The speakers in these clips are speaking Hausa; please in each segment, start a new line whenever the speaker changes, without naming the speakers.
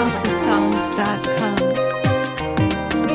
housesongs.com.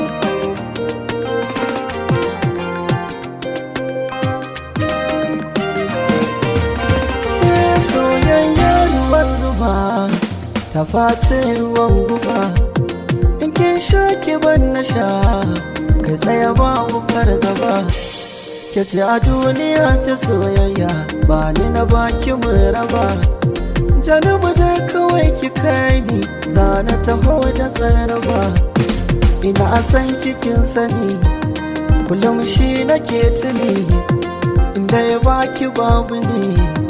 soyayya ruwan zuba ta face ruwan guba in kin sha ki ban na sha kai tsaya babu fargaba ke ce a duniya ta soyayya ba ni na baki mu raba janubu je kawai ki kai ni zana taho da tsaraba ina san kikin sani kullum shi nake tuni inda ya baki babu ne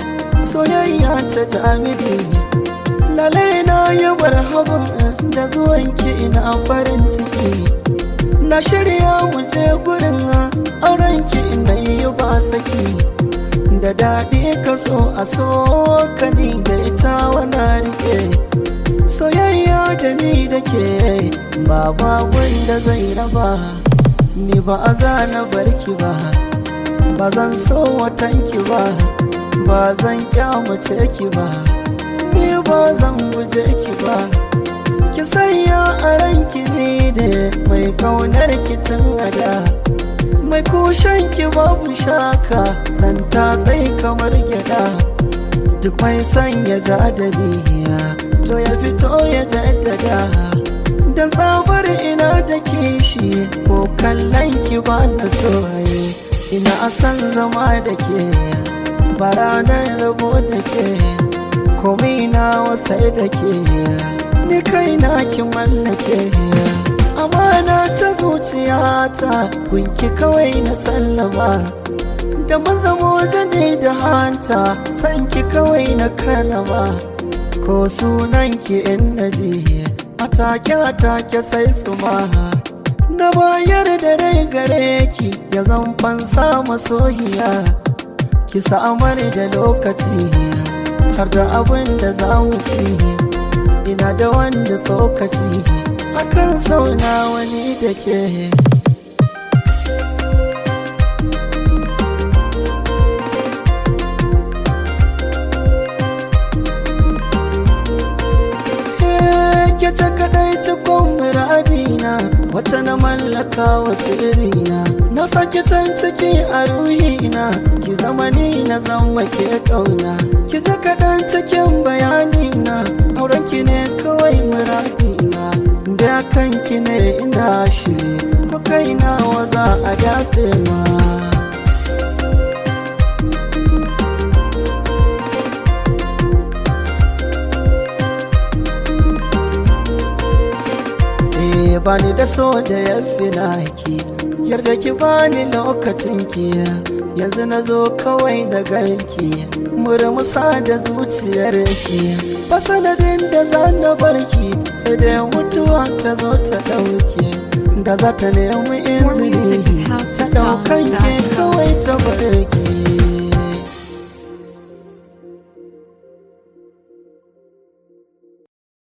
soyayya ta jami'i lalai na yi marhaban da zuwanki ina farin ciki na shirya wuce gurin aurenki ina yi ba saki da daɗi ka so a so ka ni da ita wana rike soyayya da ni da ke ba ba wanda zai raba ni ba a zana barki ba ba zan so watanki ba ba zan kyamace ki ba ni ba zan guje ki ba ki sanya a ranki ne da mai kaunar ki tun ada mai kushen ki babu shaka zanta sai kamar gyada duk mai sanya jadaliya to ya fito ya jaddada da tsabar ina da kishi ko kallon ki ba na soye ina san zama da ke bara na rabo da ke komai na wasai da ke ni kai na ki mallake amana ta zuciyata kunki kawai na sallama da mazamo ne da hanta sanki kawai na karama ko sunanki in naji atake atake sai su maha na bayar da rai gare ki ya zan fansa masohiya ki samar da lokaci har da abin da za mu ci ina da wanda tsokaci akan sauna wani da ke ke ta kadai cikon muradina wata na mallaka wa sirrina na sake can ciki a ruhina ki zama ni na zama ke kauna ki ji kaɗan cikin bayanina auren ki ne kawai muradina da kanki ne ina shiri ko kaina waza a datse ma bani da so da ya fi naki yarda ki bani lokacin ki yanzu na zo kawai da ganki murmusa da zuciyar ki ba sanadin da za na barki sai da mutuwa ta zo ta dauke da za ta nemi izini ta daukan